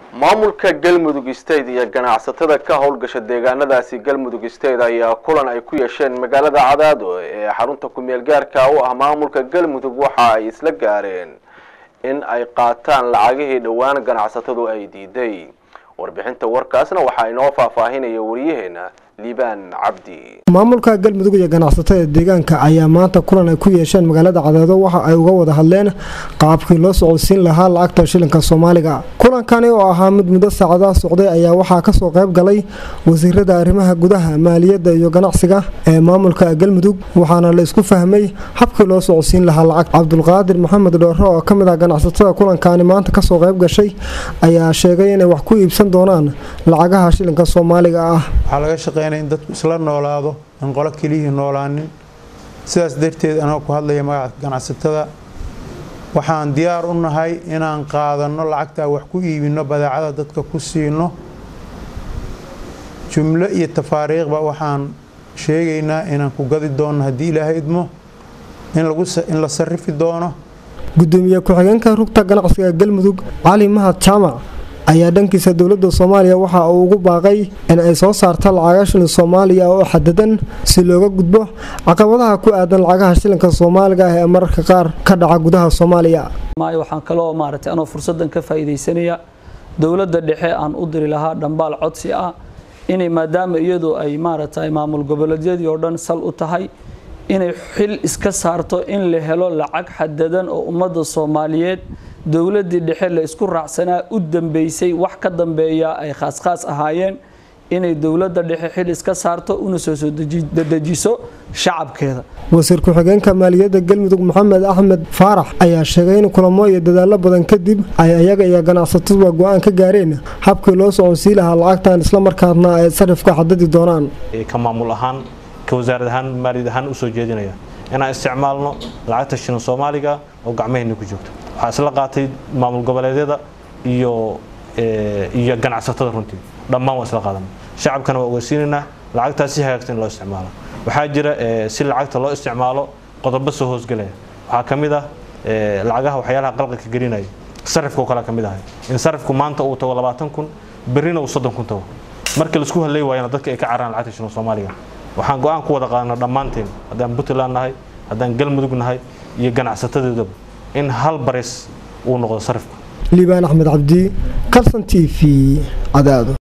maamulka galmudug state iyo ganacsatada ka howlgasha deegaanadaasi galmudug state ayaa kulan ay ku yeesheen magaalada cadaado ee xarunta ku-meel gaarka u ah maamulka galmudug waxa ay isla gaareen in ay qaataan lacagihii dhowaan ganacsatadu ay diiday warbixinta warkaasna waxaa inoo faahfaahinaya wariyaheena liibaan cabdi maamulka galmudug iyo ganacsatada deegaanka ayaa maanta kulan ay ku yeesheen magaalada cadeedo waxa ay uga wada hadleen qaabkii loo socodsiin lahaa lacagta shilinka soomaaliga kulankani oo ahaa mid muddo saacadaha socday ayaa waxaa kasoo qayb galay wasiirada arrimaha gudaha maaliyadda iyo ganacsiga ee maamulka galmudug waxaana la isku fahmay habkii loo socodsiin lahaa lacag cabdulqaadir maxamed dhoore oo kamid ah ganacsatada kulankani maanta kasoo qayb gashay ayaa sheegay inay wax ku iibsan doonaan lacagaha shilinka soomaaliga ah waxaa laga shaqeynaya in dadku isla noolaado in qolo keliyihii noolaanin sidaas darteed anagoo ku hadlaya magaca ganacsatada waxaan diyaar u nahay inaan qaadanno lacagtaa wax ku iibinno badeecada dadka ku siino jumlo iyo tafaariiqba waxaan sheegaynaa inaan ku gadi doonno haddii ilaahay idmo in la sarifi doono gudoomiye ku-xigeenka rugta ganacsiga galmudug cali mahad jaamac ayaa dhankiisa dowladda soomaaliya waxa uu ugu baaqay in ay soo saarta lacagaha shilin soomaaliya oo xadadan si looga gudbo caqabadaha ku aadan lacagaha shilinka soomaaliga ah ee mararka qaar ka dhaca gudaha soomaaliya waxaan kaloo maaragtay anoo fursaddan ka faa'iidaysanaya dowladda dhexe aan u diri lahaa dhambaal codsi ah inay maadaama iyadu ay maaragtay maamul goboleedyadii oo dhan sal u tahay inay xil iska saarto in la helo lacag xadadan oo ummadda soomaaliyeed dowladdii dhexe la isku raacsanaa u dambeysay wax ka dambeeya ay khaas-khaas ahaayeen inay dowladda dhexe xil iska saarto una soo soo dejiso shacabkeeda wasiir ku-xigeenka maaliyadda galmudug maxamed axmed faarax ayaa sheegay in kulamo iyo dadaalo badan kadib ay ayaga iyo ganacsataduba go-aan ka gaareen habkii loo soconsii lahaa lacagtan islamarkaasna ay sarifka xadadi doonaan ka maamul ahaan ka wasaarad ahaan maaliyad ahaan usoo jeedinaya inaan isticmaalno lacagta shilin soomaaliga oo gacmaheenna ku joogto waxaa isla qaatay maamul goboleedyada iyo iyo ganacsatada runtii dhammaan waa isla qaadan shacabkana waa ogeysiinaynaa lacagtaas si hagaagsan in loo isticmaalo waxaa jira si lacagta loo isticmaalo qodobo soo hoosgelaya waxaa ka mid ah lacagaha waxyaalaha qalqalka gelinaya sarifka oo kale ka mid ahay in sarifku maanta uu tago labaatan kun berrina uu soddon kun tago marka laisku hadlay waayana dadka ay ka cararaan lacagta shilin soomaaliga waxaan go-aan ku wada qaadana dhammaanteen haddaan puntland nahay haddaan galmudug nahay iyo ganacsatadeedaba in hal baris uu noqdo sarifku liibaan axmed cabdi kalson t v cadaado